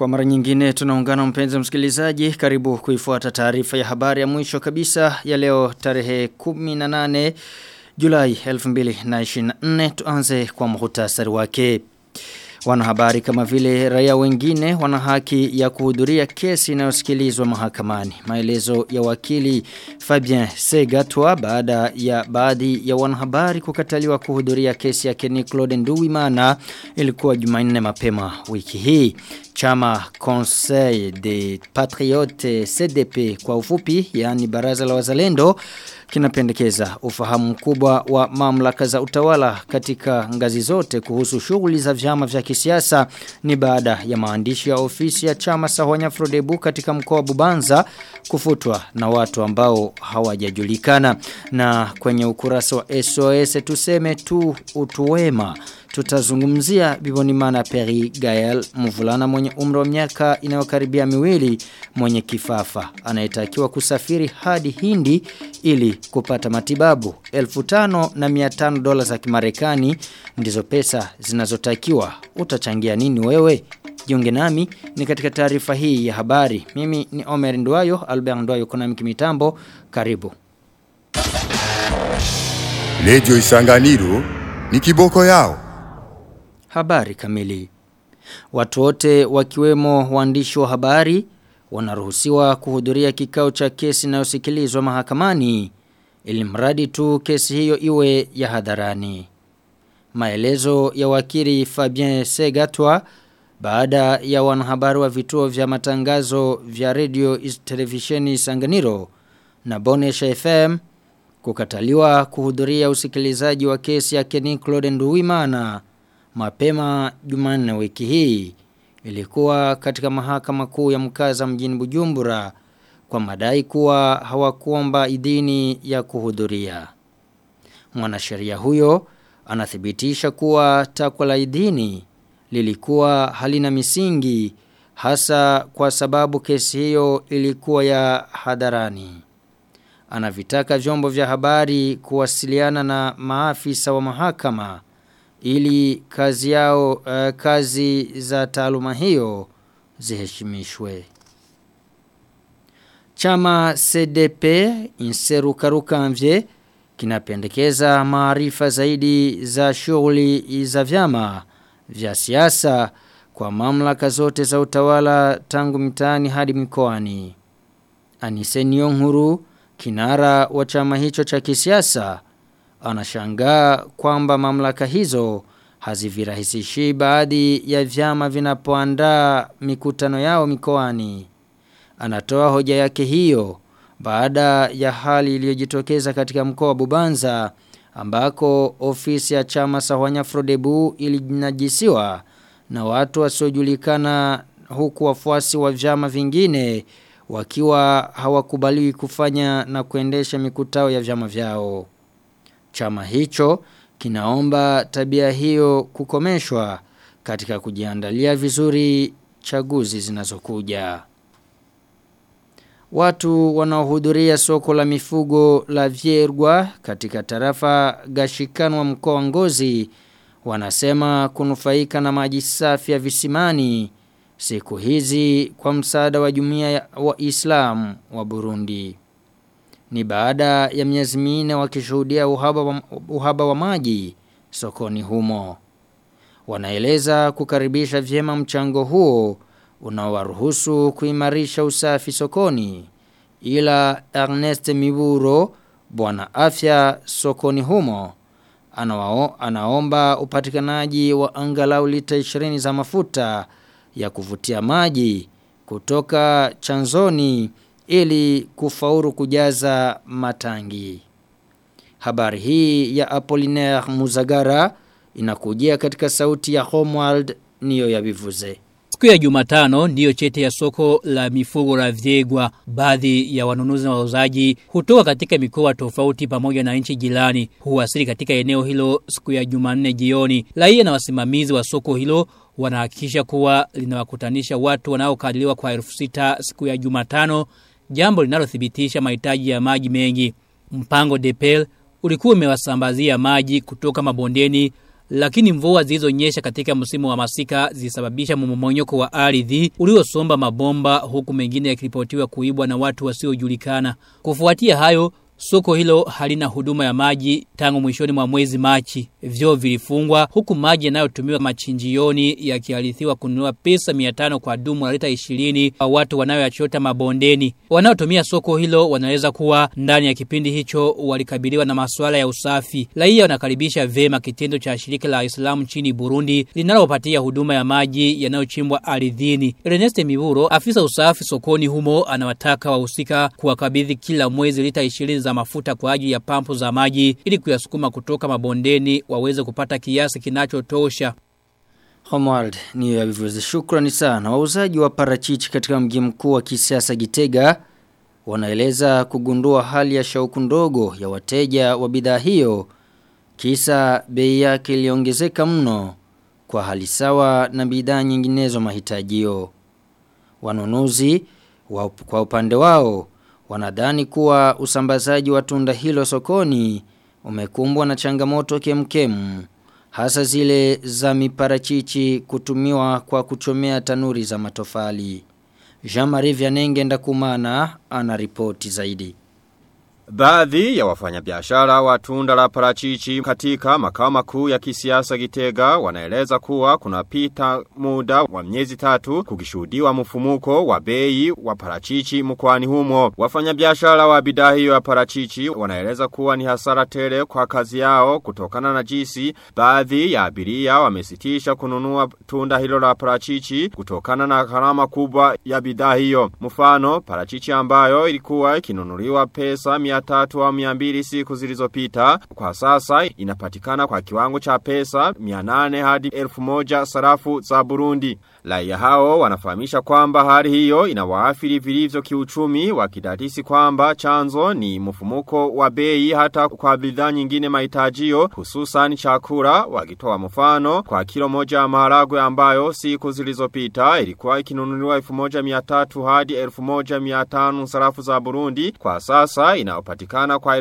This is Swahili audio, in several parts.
Kwa mara nyingine tunaungana mpenzi msikilizaji karibu kuifuata taarifa ya habari ya mwisho kabisa ya leo tarehe 18 Julai 2024 tuanze kwa muhtasari wake. Wanahabari kama vile raia wengine wana haki ya kuhudhuria kesi inayosikilizwa mahakamani. Maelezo ya wakili Fabien Segatwa baada ya baadhi ya wanahabari kukataliwa kuhudhuria kesi ya Kenny Claude Nduwimana ilikuwa Jumanne mapema wiki hii. Chama Conseil des Patriotes CDP kwa ufupi yani baraza la wazalendo kinapendekeza ufahamu mkubwa wa mamlaka za utawala katika ngazi zote kuhusu shughuli za vyama vya kisiasa ni baada ya maandishi ya ofisi ya chama Sahwanya Frodebu katika mkoa wa Bubanza kufutwa na watu ambao hawajajulikana na kwenye ukurasa wa SOS tuseme tu utuwema tutazungumzia Bibonimana Peri Gael mvulana mwenye umri wa miaka inayokaribia miwili mwenye kifafa anayetakiwa kusafiri hadi Hindi ili kupata matibabu 1500 dola za Kimarekani ndizo pesa zinazotakiwa utachangia nini wewe Jiunge nami ni katika taarifa hii ya habari mimi ni Omer Ndwayo Albert Ndwayo kuna mitambo karibu Lejo Isanganiro ni kiboko yao Habari kamili. Watu wote wakiwemo waandishi wa habari wanaruhusiwa kuhudhuria kikao cha kesi inayosikilizwa mahakamani ili mradi tu kesi hiyo iwe ya hadharani. Maelezo ya wakili Fabien Segatwa baada ya wanahabari wa vituo vya matangazo vya radio televisheni Sanganiro na Bonesha FM kukataliwa kuhudhuria usikilizaji wa kesi ya Kenny Claude Nduwimana mapema Jumanne wiki hii ilikuwa katika mahakama kuu ya mkaza mjini Bujumbura kwa madai kuwa hawakuomba idhini ya kuhudhuria. Mwanasheria huyo anathibitisha kuwa takwa la idhini lilikuwa halina misingi hasa kwa sababu kesi hiyo ilikuwa ya hadharani. Anavitaka vyombo vya habari kuwasiliana na maafisa wa mahakama ili kazi yao uh, kazi za taaluma hiyo ziheshimishwe. Chama CDP Inserukaruka Mvye kinapendekeza maarifa zaidi za shughuli za vyama vya siasa kwa mamlaka zote za utawala tangu mitaani hadi mikoani. Anise Nyong'huru kinara wa chama hicho cha kisiasa anashangaa kwamba mamlaka hizo hazivirahisishi baadhi ya vyama vinapoandaa mikutano yao mikoani. Anatoa hoja yake hiyo baada ya hali iliyojitokeza katika mkoa wa Bubanza ambako ofisi ya chama Sahwanya Frodebu ilinajisiwa na watu wasiojulikana huku wafuasi wa vyama vingine wakiwa hawakubaliwi kufanya na kuendesha mikutano ya vyama vyao. Chama hicho kinaomba tabia hiyo kukomeshwa katika kujiandalia vizuri chaguzi zinazokuja. Watu wanaohudhuria soko la mifugo la Viergwa katika tarafa Gashikanwa mkoa wa Ngozi wanasema kunufaika na maji safi ya visimani siku hizi kwa msaada wa jumuiya wa Islam wa Burundi ni baada ya miezi minne wakishuhudia uhaba wa, uhaba wa maji sokoni humo. Wanaeleza kukaribisha vyema mchango huo unaowaruhusu kuimarisha usafi sokoni. Ila Ernest Miburo, bwana afya sokoni humo, anawao, anaomba upatikanaji wa angalau lita 20 za mafuta ya kuvutia maji kutoka chanzoni ili kufauru kujaza matangi. Habari hii ya Apollinaire Muzagara inakujia katika sauti ya Homeworld niyo ya bivuze. Siku ya Jumatano ndiyo chete ya soko la mifugo la Vyegwa. Baadhi ya wanunuzi na wauzaji hutoka katika mikoa tofauti pamoja na nchi jirani huwasili katika eneo hilo siku ya Jumanne jioni. Raia na wasimamizi wa soko hilo wanahakikisha kuwa linawakutanisha watu wanaokadiriwa kwa elfu sita siku ya Jumatano, jambo linalothibitisha mahitaji ya maji mengi. Mpango Depel ulikuwa umewasambazia maji kutoka mabondeni lakini mvua zilizonyesha katika msimu wa masika zilisababisha mmomonyoko wa ardhi uliosomba mabomba huku mengine yakiripotiwa kuibwa na watu wasiojulikana. Kufuatia hayo, Soko hilo halina huduma ya maji tangu mwishoni mwa mwezi Machi. Vyoo vilifungwa huku maji yanayotumiwa machinjioni yakialithiwa kununua pesa 500 kwa dumu la lita 20 kwa watu wanayoyachota mabondeni. Wanaotumia soko hilo wanaweza kuwa ndani ya kipindi hicho walikabiliwa na masuala ya usafi. Raia wanakaribisha vema kitendo cha shirika la Islamu nchini Burundi linalopatia huduma ya maji yanayochimbwa ardhini. Ernest Miburo, afisa usafi sokoni humo, anawataka wahusika kuwakabidhi kila mwezi lita 20 za mafuta kwa ajili ya pampu za maji ili kuyasukuma kutoka mabondeni waweze kupata kiasi kinachotosha. Homwald ni ya vivuzi shukrani sana. Wauzaji wa parachichi katika mji mkuu wa kisiasa Gitega wanaeleza kugundua hali ya shauku ndogo ya wateja wa bidhaa hiyo kisa bei yake iliongezeka mno kwa hali sawa na bidhaa nyinginezo mahitajio. Wanunuzi wa, kwa upande wao wanadhani kuwa usambazaji wa tunda hilo sokoni umekumbwa na changamoto kemkemu hasa zile za miparachichi kutumiwa kwa kuchomea tanuri za matofali. Jean-Marie Vianenge ndakumana ana ripoti zaidi. Baadhi ya wafanyabiashara wa tunda la parachichi katika makao makuu ya kisiasa Gitega wanaeleza kuwa kunapita muda wa miezi tatu kukishuhudiwa mfumuko wa bei wa parachichi mkoani humo. Wafanyabiashara wa bidhaa hiyo ya parachichi wanaeleza kuwa ni hasara tele kwa kazi yao kutokana na jinsi baadhi ya abiria wamesitisha kununua tunda hilo la parachichi kutokana na gharama kubwa ya bidhaa hiyo. Mfano parachichi ambayo ilikuwa ikinunuliwa pesa mia tatu au miambili siku zilizopita. Kwa sasa inapatikana kwa kiwango cha pesa mianane hadi elfu moja sarafu za Burundi. Raia hao wanafahamisha kwamba hali hiyo inawaathiri vilivyo kiuchumi wakidadisi kwamba chanzo ni mfumuko wa bei hata kwa bidhaa nyingine mahitajio hususan chakula wakitoa mfano kwa kilo moja ya maharagwe ambayo siku zilizopita ilikuwa ikinunuliwa 1300 hadi 1500 sarafu za Burundi kwa sasa inayopatikana kwa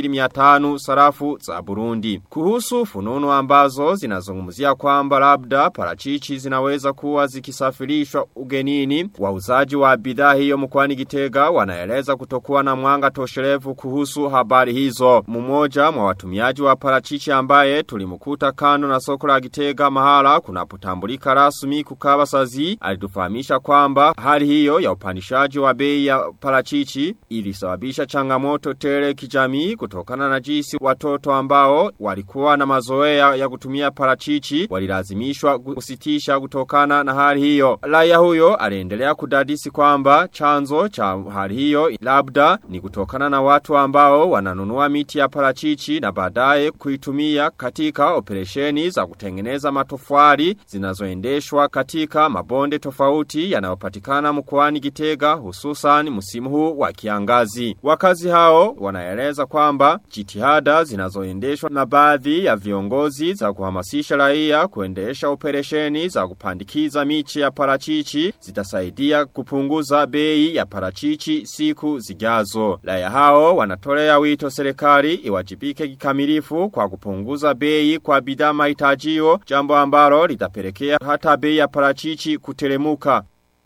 2500 sarafu za Burundi. Kuhusu fununu ambazo zinazungumzia kwamba labda parachichi zinaweza kuwa zikisafirishwa ugenini, wauzaji wa bidhaa hiyo mkoani Gitega wanaeleza kutokuwa na mwanga tosherevu kuhusu habari hizo. Mmoja mwa watumiaji wa parachichi ambaye tulimkuta kando na soko la Gitega mahala kunapotambulika rasmi kukaba sazi alitufahamisha kwamba hali hiyo ya upandishaji wa bei ya parachichi ilisababisha changamoto tele kijamii kutokana na jinsi watoto ambao walikuwa na mazoea ya kutumia parachichi walilazimishwa kusitisha kutokana na hali hiyo. Raia huyo aliendelea kudadisi kwamba chanzo cha hali hiyo labda ni kutokana na watu ambao wananunua miti ya parachichi na baadaye kuitumia katika operesheni za kutengeneza matofali zinazoendeshwa katika mabonde tofauti yanayopatikana mkoani Gitega hususan msimu huu wa kiangazi. Wakazi hao wanaeleza kwamba jitihada zinazoendeshwa na baadhi ya viongozi za kuhamasisha raia kuendesha operesheni za kupandikiza michi ya parachichi zitasaidia kupunguza bei ya parachichi siku zijazo. Raia hao wanatolea wito serikali iwajibike kikamilifu kwa kupunguza bei kwa bidhaa mahitajio jambo ambalo litapelekea hata bei ya parachichi kutelemuka.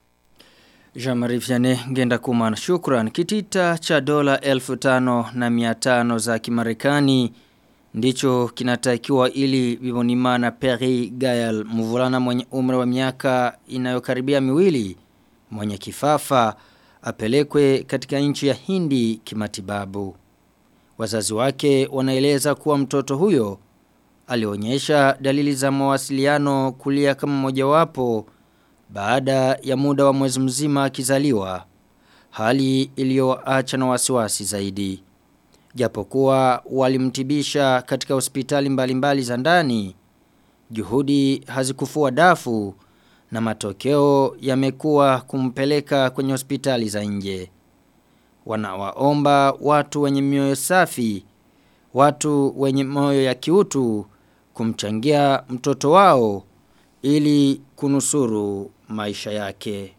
Jamari Vianney ngenda kumana shukran. Kitita cha dola elfu tano na miatano za kimarekani ndicho kinatakiwa ili Bibonimana Perry Gael mvulana mwenye umri wa miaka inayokaribia miwili mwenye kifafa apelekwe katika nchi ya Hindi kimatibabu. Wazazi wake wanaeleza kuwa mtoto huyo alionyesha dalili za mawasiliano kulia kama mojawapo baada ya muda wa mwezi mzima akizaliwa hali iliyoacha na wasiwasi zaidi japokuwa walimtibisha katika hospitali mbalimbali za ndani juhudi hazikufua dafu na matokeo yamekuwa kumpeleka kwenye hospitali za nje wanawaomba watu wenye mioyo safi watu wenye moyo ya kiutu kumchangia mtoto wao ili kunusuru maisha yake.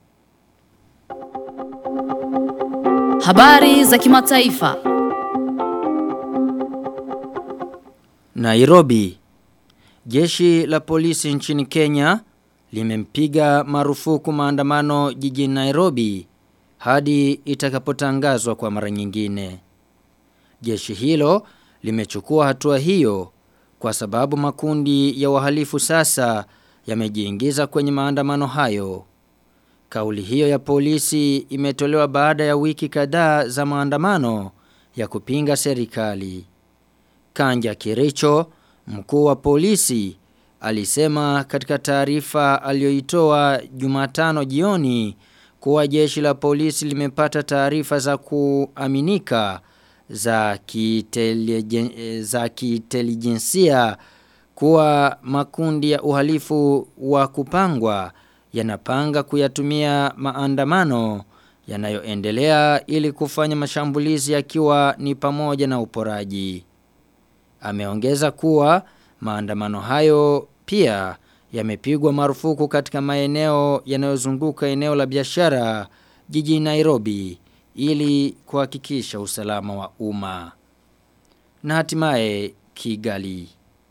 Habari za kimataifa. Nairobi Jeshi la polisi nchini Kenya limempiga marufuku maandamano jijini Nairobi hadi itakapotangazwa kwa mara nyingine. Jeshi hilo limechukua hatua hiyo kwa sababu makundi ya wahalifu sasa yamejiingiza kwenye maandamano hayo. Kauli hiyo ya polisi imetolewa baada ya wiki kadhaa za maandamano ya kupinga serikali. Kanja Kiricho, mkuu wa polisi, alisema katika taarifa aliyoitoa Jumatano jioni kuwa jeshi la polisi limepata taarifa za kuaminika za kitelijen, za kitelijensia kuwa makundi ya uhalifu wa kupangwa yanapanga kuyatumia maandamano yanayoendelea ili kufanya mashambulizi yakiwa ni pamoja na uporaji. Ameongeza kuwa maandamano hayo pia yamepigwa marufuku katika maeneo yanayozunguka eneo la biashara jijini Nairobi ili kuhakikisha usalama wa umma. Na hatimaye Kigali.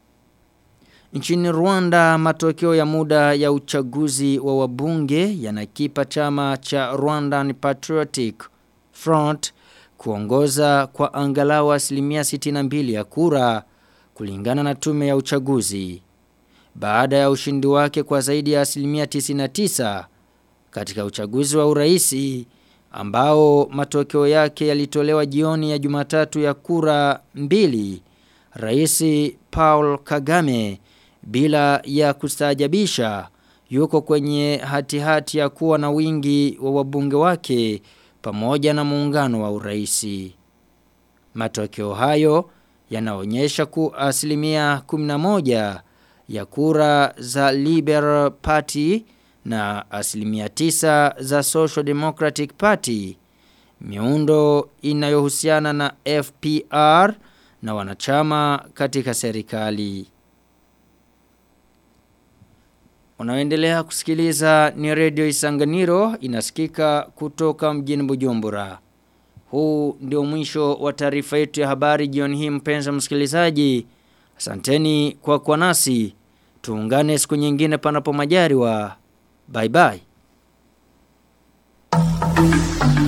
Nchini Rwanda matokeo ya muda ya uchaguzi wa wabunge yanakipa chama cha Rwandan Patriotic Front kuongoza kwa angalau asilimia 62 ya kura kulingana na tume ya uchaguzi. Baada ya ushindi wake kwa zaidi ya asilimia 99 katika uchaguzi wa uraisi ambao matokeo yake yalitolewa jioni ya Jumatatu ya kura mbili, Rais Paul Kagame bila ya kustaajabisha yuko kwenye hatihati hati ya kuwa na wingi wa wabunge wake pamoja na muungano wa uraisi. Matokeo hayo yanaonyesha ku asilimia 11 ya kura za Liberal Party na asilimia 9 za Social Democratic Party. Miundo inayohusiana na FPR na wanachama katika serikali. Unaoendelea kusikiliza ni Radio Isanganiro inasikika kutoka mjini Bujumbura. Huu ndio mwisho wa taarifa yetu ya habari jioni hii mpenzi msikilizaji. Asanteni kwa kwa nasi. Tuungane siku nyingine panapo majaliwa. Bye bye.